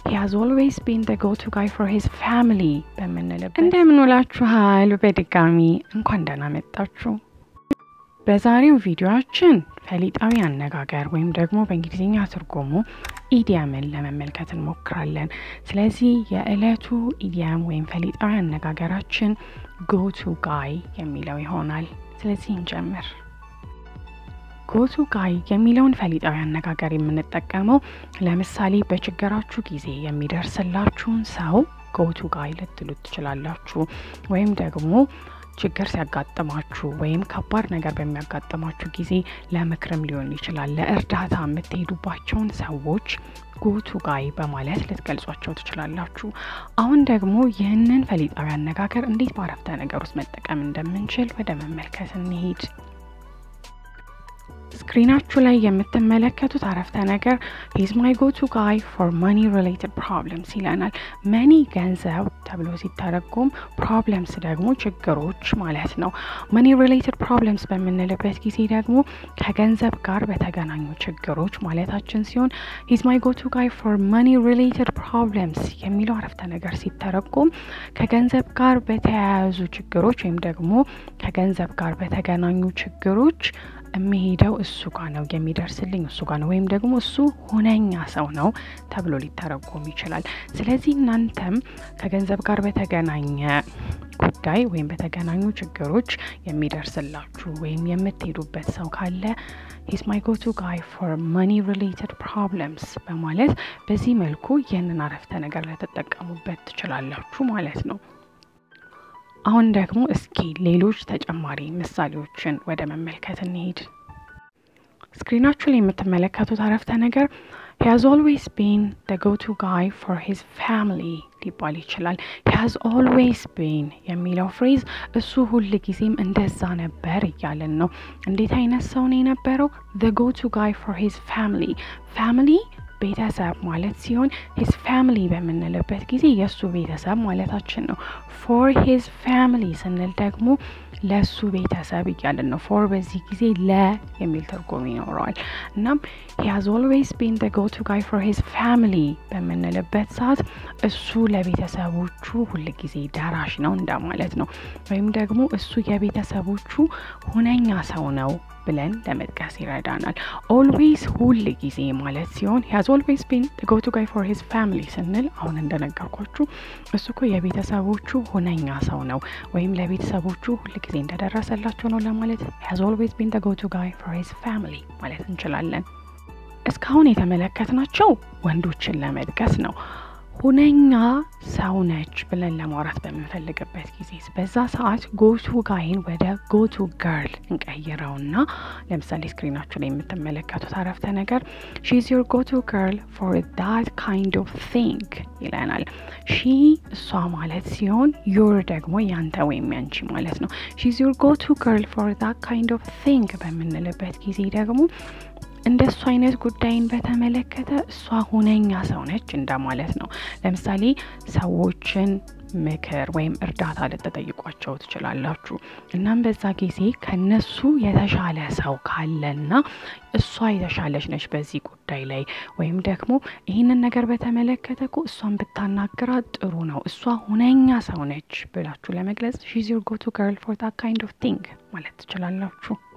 ሂ ሃዝ ኦልዌይስ ቢን ደ ጎ ቱ ጋይ ፎር ሂዝ ፋሚሊ በምንልበት እንደምን ውላችኋል። በድጋሚ እንኳን ደህና መጣችሁ። በዛሬው ቪዲዮአችን ፈሊጣዊ አነጋገር ወይም ደግሞ በእንግሊዝኛ ትርጉሙ ኢዲያምን ለመመልከት እንሞክራለን። ስለዚህ የዕለቱ ኢዲያም ወይም ፈሊጣዊ አነጋገራችን ጎቱ ጋይ የሚለው ይሆናል። ስለዚህ እንጀምር። ጎቱ ጋይ የሚለውን ፈሊጣዊ አነጋገር የምንጠቀመው ለምሳሌ በችግራችሁ ጊዜ የሚደርስላችሁን ሰው ጎቱ ጋይ ልትሉት ትችላላችሁ። ወይም ደግሞ ችግር ሲያጋጥማችሁ ወይም ከባድ ነገር በሚያጋጥማችሁ ጊዜ ለምክርም ሊሆን ይችላል፣ ለእርዳታ የምትሄዱባቸውን ሰዎች ጎቱ ጋይ በማለት ልትገልጿቸው ትችላላችሁ። አሁን ደግሞ ይህንን ፈሊጣዊ አነጋገር እንዴት በአረፍተ ነገር ውስጥ መጠቀም እንደምንችል ወደ መመልከት እንሄድ። ስክሪናችሁ ላይ የምትመለከቱት አረፍተ ነገር ሂዝ ማይ ጎቱ ጋይ ፎር መኒ ሪሌትድ ፕሮብለምስ ይለናል። መኒ ገንዘብ ተብሎ ሲተረጎም ፕሮብለምስ ደግሞ ችግሮች ማለት ነው። መኒ ሪሌትድ ፕሮብለምስ በምንልበት ጊዜ ደግሞ ከገንዘብ ጋር በተገናኙ ችግሮች ማለታችን ሲሆን ሂዝ ማይ ጎቱ ጋይ ፎር መኒ ሪሌትድ ፕሮብለምስ የሚለው አረፍተ ነገር ሲተረጎም ከገንዘብ ጋር በተያያዙ ችግሮች ወይም ደግሞ ከገንዘብ ጋር በተገናኙ ችግሮች የሚሄደው እሱ ጋር ነው፣ የሚደርስልኝ እሱ ጋር ነው፣ ወይም ደግሞ እሱ ሁነኛ ሰው ነው ተብሎ ሊተረጎም ይችላል። ስለዚህ እናንተም ከገንዘብ ጋር በተገናኘ ጉዳይ ወይም በተገናኙ ችግሮች የሚደርስላችሁ ወይም የምትሄዱበት ሰው ካለ ሂዝ ማይ ጎቱ ጋይ ፎር መኒ ሪሌትድ ፕሮብለምስ በማለት በዚህ መልኩ ይህንን አረፍተ ነገር ልትጠቀሙበት ትችላላችሁ ማለት ነው። አሁን ደግሞ እስኪ ሌሎች ተጨማሪ ምሳሌዎችን ወደ መመልከት እንሄድ። ስክሪናችሁ ላይ የምትመለከቱት አረፍተ ነገር ሂ ሃዝ ኦልዌይስ ቢን ደ ጎቱ ጋይ ፎር ሂዝ ፋሚሊ ሊባል ይችላል። ሂ ሃዝ ኦልዌይስ ቢን የሚለው ፍሬዝ እሱ ሁል ጊዜም እንደዛ ነበር እያለን ነው። እንዴት አይነት ሰው ነው የነበረው? ደ ጎቱ ጋይ ፎር ሂዝ ፋሚሊ ፋሚሊ ቤተሰብ ማለት ሲሆን ሂዝ ፋሚሊ በምንልበት ጊዜ የእሱ ቤተሰብ ማለታችን ነው። ፎር ሂዝ ፋሚሊ ስንል ደግሞ ለሱ ቤተሰብ እያለን ነው። ፎር በዚህ ጊዜ ለ የሚል ትርጉም ይኖረዋል። እናም ሂ ሃዝ ኦልዌይስ ቢን ደ ጎቱ ጋይ ፎር ሂዝ ፋሚሊ በምንልበት ሰዓት እሱ ለቤተሰቦቹ ሁል ጊዜ ደራሽ ነው እንደማለት ነው። ወይም ደግሞ እሱ የቤተሰቦቹ ሁነኛ ሰው ነው ብለን ለመጥቀስ ይረዳናል። ኦልዌይስ ሁል ጊዜ ማለት ሲሆን ሂ ሃዝ ኦልዌይስ ቢን ደ ጎቱ ጋይ ፎር ሂዝ ፋሚሊ ስንል አሁን እንደነገርኳችሁ እሱ እኮ የቤተሰቦቹ ሁነኛ ሰው ነው ወይም ለቤተሰቦቹ ሁል ጊዜ እንደደረሰላቸው ነው ለማለት ሂ ሃዝ ኦልዌይስ ቢን ደ ጎቱ ጋይ ፎር ሂዝ ፋሚሊ ማለት እንችላለን። እስካሁን የተመለከትናቸው ወንዶችን ለመጥቀስ ነው። ሁነኛ ሰው ነች ብለን ለማውራት በምንፈልግበት ጊዜ በዛ ሰዓት ጎቱ ጋይን ወደ ጎቱ ገርል እንቀይረውና ለምሳሌ ስክሪናችሁ ላይ የምትመለከቱት አረፍተ ነገር ሺዝ ዮር ጎቱ ገርል ፎር ዳት ካይንድ ኦፍ ቲንግ ይለናል። ሺ እሷ ማለት ሲሆን ዮር ደግሞ ያንተ ወይም ያንቺ ማለት ነው። ሺዝ ዮር ጎቱ ገርል ፎር ዳት ካይንድ ኦፍ ቲንግ በምንልበት ጊዜ ደግሞ እንደ እሱ አይነት ጉዳይን በተመለከተ እሷ ሁነኛ ሰው ነች እንደማለት ነው። ለምሳሌ ሰዎችን ምክር ወይም እርዳታ ልትጠይቋቸው ትችላላችሁ። እናም በዛ ጊዜ ከነሱ የተሻለ ሰው ካለና እሷ የተሻለች ነች በዚህ ጉዳይ ላይ ወይም ደግሞ ይህንን ነገር በተመለከተ እኮ እሷን ብታናግራት ጥሩ ነው፣ እሷ ሁነኛ ሰው ነች ብላችሁ ለመግለጽ ሺዝ ዮር ጎቱ ገርል ፎር ዳት ካይንድ ኦፍ ቲንግ ማለት ትችላላችሁ።